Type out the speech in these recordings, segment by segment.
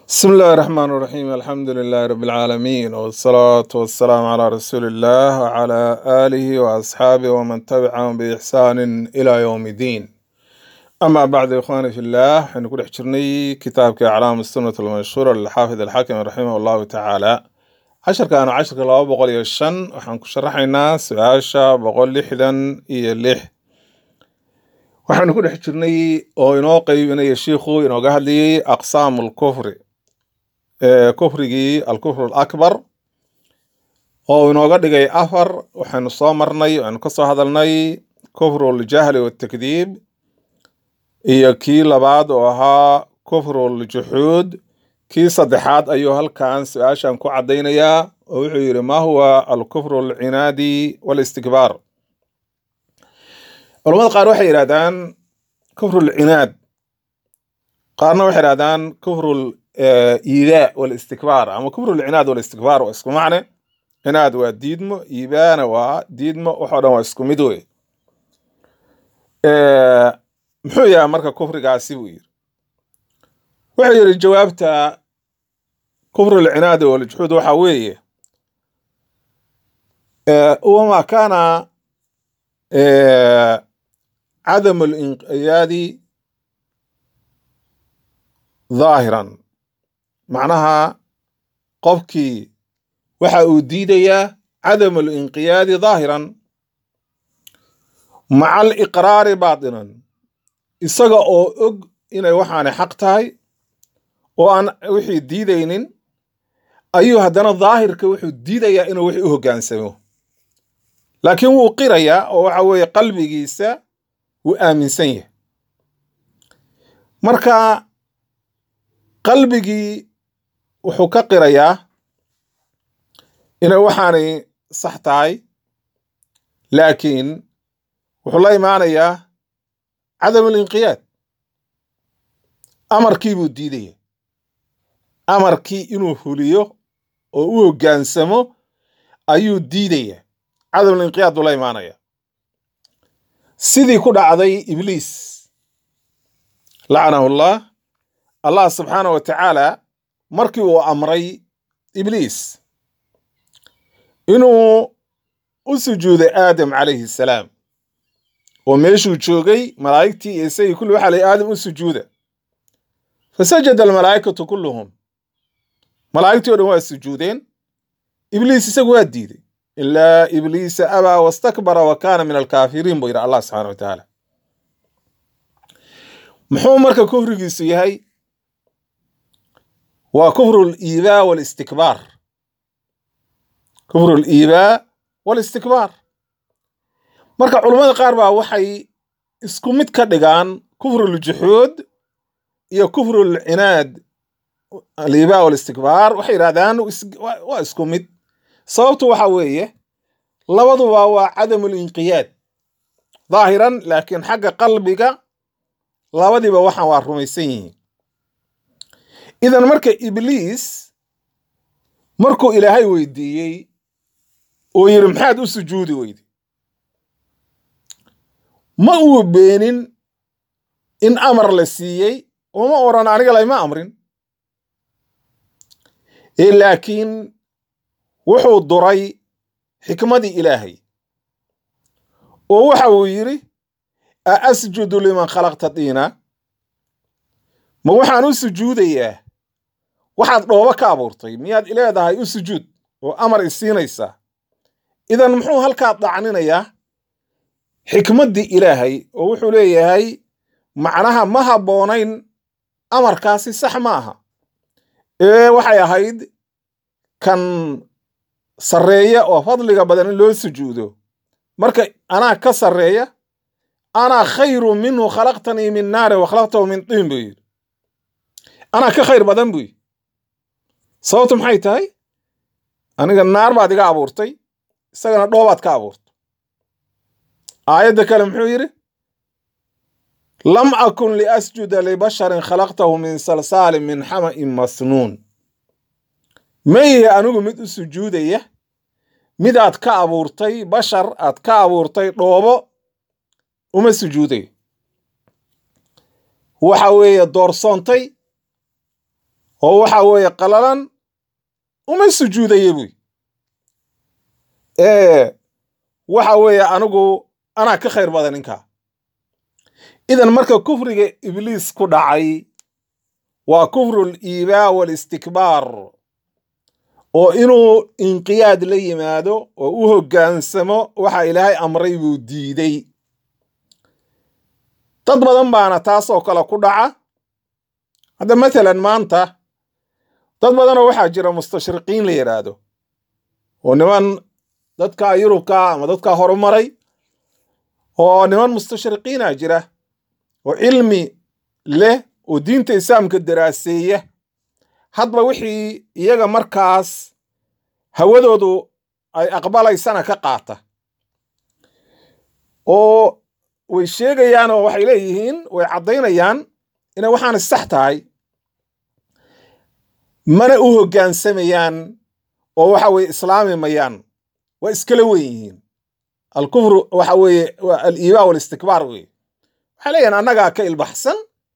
بسم الله الرحمن الرحيم الحمد لله رب العالمين والصلاة والسلام على رسول الله وعلى آله وأصحابه ومن تبعهم بإحسان إلى يوم الدين أما بعد يا إخواني في الله حنقول حجرني كتاب أعلام السنة المنشورة للحافظ الحاكم رحمه الله تعالى عشر كانوا عشر كلا بقول يشن وحنكو شرحنا سعاشة بقول لحدا إيه لح waxaanu ku dhex jirnay oo inoo qaybinaya shiikhu inooga hadlayay aqsaamu lkufri ee kufrigii alkufr alakbar oo inooga dhigay afar waxaynu soo marnay waxaynu ka soo hadalnay kufru ljahli waltakdiib iyo kii labaad oo ahaa kufru ljuxuud kii saddexaad ayuu halkan su-aashan ku caddaynayaa oo wuxuu yidhi ma huwa alkufru alcinaadi walistikbaar culamada qaar waxay yidhahdaan kufru lcinaad qaarna waxay yidhahdaan kufru iidaa walistikbaar ama kufru lcinaad walistikbaar waa isku macne cinaad waa diidmo iibaana waa diidmo waxoo dhan waa isku mid wey muxuu yahay marka kufrigaasi buu yidhi wuxuu yidhi jawaabta kufru lcinaadi waljuxuud waxaa weeye wama kaana cadamu linqiyaadi dhaahiran macnaha qofkii waxa uu diidayaa cadamu linqiyaadi dhaahiran maca aliqraari baatinan isaga oo og inay waxaani xaq tahay oo aan wixii diidaynin ayuu haddana daahirka wuxuu diidayaa inuu wixii u hoggaansamo laakiin wuu qirayaa oo waxa weeye qalbigiisa wuu aaminsan yahay marka qalbigii wuxuu ka qirayaa inay waxaanay sax tahay laakiin wuxuu la imaanayaa cadamu linqiyaad amarkii buu diidaya amarkii inuu huliyo oo u hoggaansamo ayuu diidaya cadamulinqiyaad buu la imaanaya sidii ku dhacday ibliis lacanahu llah allah subxaanah wa tacaala markii uu amray ibliis inuu u sujuuday aadam calayhi salaam oo meeshuu joogay malaa'igtii iyo isagii kulli waxaa layi aadam u sujuuda fasajada almalaa'ikatu kulluhum malaa'igtii o dhan waa sujuudeen ibliis isagu waa diiday ilaa ibliisa abaa wastakbara wa kaana min alkaafiriin buu yidhi allah subxana wa tacaala muxuu marka kufrigiisu yahay waa kufru liibaa walistikbaar kufru liibaa walistikbaar marka culammada qaar baa waxay isku mid ka dhigaan kufru ljuxuud iyo kufru lcinaad aliibaa walistikbaar waxay yidhahdaan waa isku mid sababtu waxa weeye labaduba waa cadamu linqiyaad dhaahiran laakiin xagga qalbiga labadiiba waxaan waa rumaysan yihiin idan marka ibliis markuu ilaahay weydiiyey oo yidhi maxaad u sujuudi weyde ma uu beenin in amar la siiyey oo ma odhan aniga layma amrin laakiin wuxuu duray xikmadii ilaahay oo waxa uu yidhi a asjudu liman khalaqta diina ma waxaan u sujuudayaa waxaad dhoobo ka abuurtay miyaad ileedahay u sujuud oo amar isiinaysaa idan muxuu halkaa dacninayaa xikmaddii ilaahay oo wuxuu leeyahay macnaha ma habboonayn amarkaasi sax ma aha ee waxay ahayd kan sarreeya oo fadliga badan in loo sujuudo marka anaa ka sarreeya anaa khayru minhu khalaqtanii min naari wa khalaqtahu min tiin buu yidhi anaa ka khayr badan buu yidhi sababtu maxay tahay aniga naar baad iga abuurtay isagana dhoobaad ka abuurtay aayadda kale muxuu yidhi lam akun liasjuda libasharin khalaqtahu min salsaalin min xama'in masnuun mayihi anigu mid u sujuudaya midaad ka abuurtay bashar aad ka abuurtay dhoobo uma sujuudayo waxa weeye doorsoontay oo waxa weeye qalalan uma sujuudaya buy ee waxa weeye anigu anaa ka khayr badan ninkaa idan marka kufriga ibliis ku dhacay waa kufru liibaa walistikbaar oo inuu inqiyaad la yimaado oo u hoggaansamo waxa ilaahay amray buu diiday dad badan baana taasoo kale ku dhaca hadda matalan maanta dad badanoo waxaa jira mustashriqiin la yidhaahdo oo niman dadka yurubka ama dadka horumaray oo niman mustashriqiina jira oo cilmi leh oo diinta islaamka daraaseeya hadba wixii iyaga markaas hawadoodu ay aqbalaysana ka qaata oo way sheegayaan oo waxay leeyihiin way caddaynayaan inay waxaana sax tahay mana u hoggaansamayaan oo waxa weye islaami mayaan waa iskala wen yihiin alkufru waxa weeye waa aliibaa walistikbaar weye waxay leeyihin annagaa ka ilbaxsan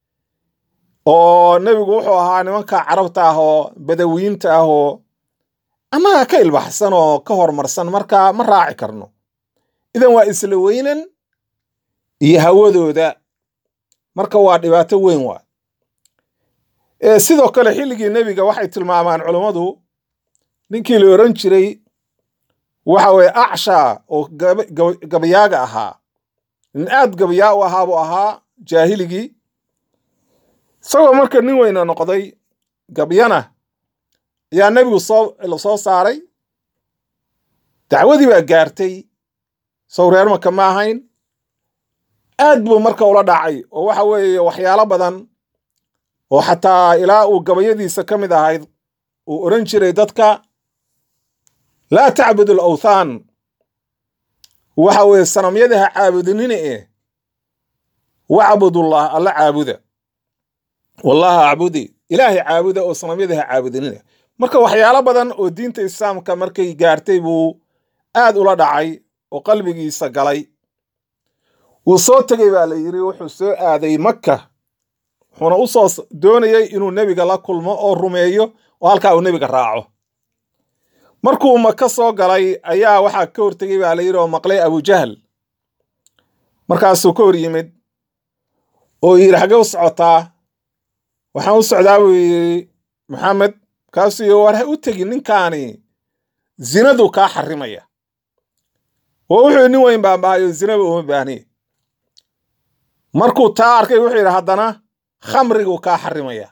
oo nebigu wuxuu ahaa nimanka carabta ah oo badawiyiinta ah oo annagaa ka ilbaxsan oo ka horumarsan marka ma raaci karno idan waa isla weynan iyo hawadooda marka waa dhibaato weyn waa sidoo kale xilligii nebiga waxay tilmaamaan culummadu ninkii la oran jiray waxa weye acsha oo gabayaaga ahaa nin aad gabayaa u ahaa buu ahaa jaahiligii isagoo marka nin weyna noqday gabyana ayaa nebigu soo la soo saaray dacwadii baa gaartay sow reer maka ma ahayn aad buu marka ula dhacay oo waxa weeye waxyaalo badan oo xataa ilaa uu gabayadiisa ka mid ahayd uu odhan jiray dadka laa tacbudu alawthaan waxa weeye sanamyada ha caabudinina eh wacbudullah alla caabuda wallaha acbudi ilaahay caabuda oo sanamyada ha caabudinina marka waxyaalo badan oo diinta islaamka markay gaartay buu aad ula dhacay oo qalbigiisa galay wuu soo tegey baa la yidhi wuxuu soo aaday makka wuxuuna u soo doonayey inuu nebiga la kulmo oo rumeeyo oo halkaa uu nebiga raaco markuu maka soo galay ayaa waxaa ka hortegey baa la yidhi oo maqlay abujahl markaasuu ka hor yimid oo yidhi xaggee u socotaa waxaan u socdaa buu yidhi maxamed kaasuu yidhi war ha u tegin ninkaani zinadu kaa xarimaya oo wuxuu nin weyn baan bahayo zinaba uma baahniye markuu taa arkay wuxuu yidhi haddana khamriguu kaa xarimaya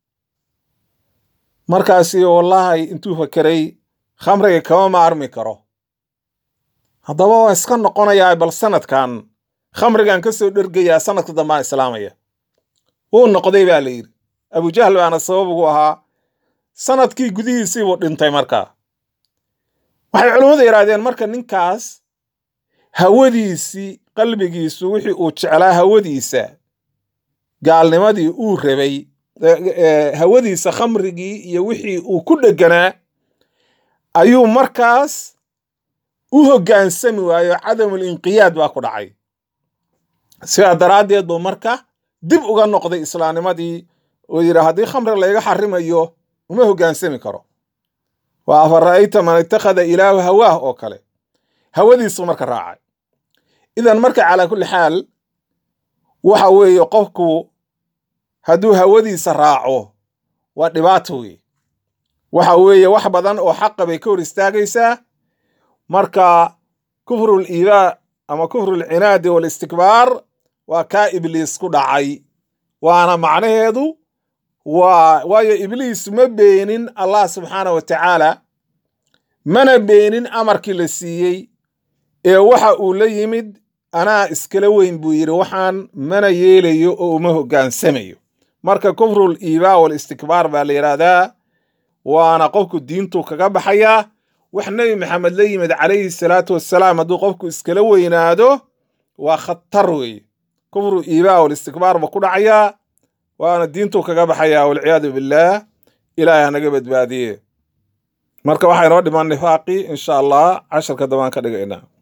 markaasi wallaahi intuu fakeray khamriga kama maarmi karo haddaba waa iska noqonayaa bal sanadkan khamrigan ka soo dhergayaa sanadka dambaan islaamaya wuu noqday baa la yidhi abujahl baana sabab ugu ahaa sanadkii gudihiisiibuu dhintay markaa waxay culimmadu yidhaahdeen marka ninkaas hawadiisii qalbigiisu wixii uu jeclaa hawadiisa gaalnimadii uu rabay hawadiisa khamrigii iyo wixii uu ku dheganaa ayuu markaas u hoggaansami waayo cadamul inqiyaad baa ku dhacay sidaa daraaddeed buu marka dib uga noqday islaamnimadii oo yidhi haddii khamri layga xarimayo uma hoggaansami karo waa afara'ayta man itakhada ilaahu hawaah oo kale hawadiisu marka raacay idan marka calaa kulli xaal waxa weeye qofku hadduu hawadiisa raaco waa dhibaato wey waxa weeye wax badan oo xaqa bay ka hor istaagaysaa marka kufrul iibaa ama kufrul cinaadi walistikbaar waa kaa ibliis ku dhacay waana macnaheedu waa waayo ibliis ma beenin allah subxaana wa tacaala mana beenin amarkii la siiyey ee waxa uu la yimid anaa iskala weyn buu yidhi waxaan mana yeelayo oo uma hoggaansamayo marka kufrul iibaa walistikbaar baa la yidhaahdaa waana qofku diintu kaga baxayaa wax nebi maxamed la yimid calayhi salaatu wassalaam hadduu qofku iskala weynaado waa khatar weeye kufru iibaa walistikbaar ba ku dhacayaa waana diintu kaga baxayaa walciyaadu billaah ilaahay hanaga badbaadiye marka waxaa inoo dhiman nifaaqii insha allah casharka dambaan ka dhigaynaa